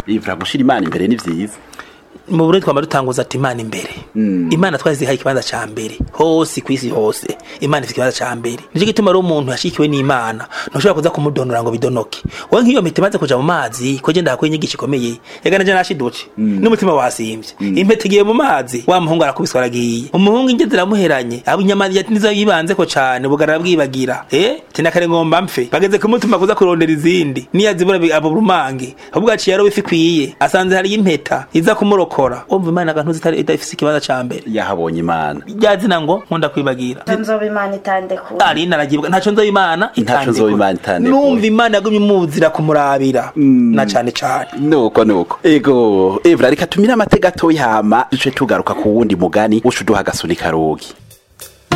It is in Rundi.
ivura gushira imana imbere ni vyiza mu Burundi twama dutanguza ati imana imbere imana twazihaye ikibanza ca mbere hose kwisi hose imana ifite ikibanza ca mbere nico gituma rero umuntu yashikiwe n'imana ntushobora kuza kumudonora ngo bidonoke wowe nk'iyo mpeta imaze kuja mu mazi ko je ndahakuye inyigisho ikomeye yagana je nashiduce n'umutima wasimvye impeta igiye mu mazi wa muhungu arakubiswa aragiye umuhungu inge ziramuheranye abo inyama yati nizo yibanzeko cane bugarara bwibagira eh tinakare ngomba mpfe bageze kumutuma kuza kurondera izindi niyazibura bi- abo rumange ahubwo aciye yaro ifi kwiye asanze hari impeta iza kumurokora umva imana agantu zitari idafise ikibanza ca mbere yahabonye imana ryazina ngo nkunda kwibagira nzoba imana itandekura ari naragibwa ntaco nzoba imana Ntaco nzoba Imana itandekura. numva imana yagumye imuzira kumurabira na cane cane nuko nuko ego evra reka tumire amateka atoyi hama duce tugaruka ku wundi mugani uca uduha agasuni karogi